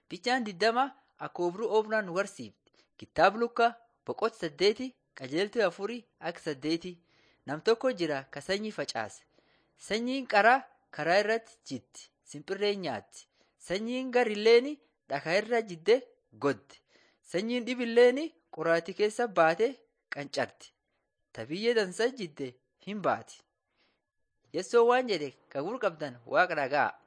Ficaan diddama akka obruu oobnaan nu barsiifti. Kitaaba Lukaa boqota saddeeti qajeeltuu afurii akka saddeeti. Nam tokko jira ka sanyii facaase. Sanyiin qaraa karaa irratti jitti simpirreen nyaatti. Sanyiin garilleen dhakaa irra jiddee goddi. Sanyiin dhibilleen qoraattii keessa baatee qancarti. Ta biyyee dansa jidde hin baati. Yessoon waan jedhe ka gurra qabdan waaqa dhaga'a.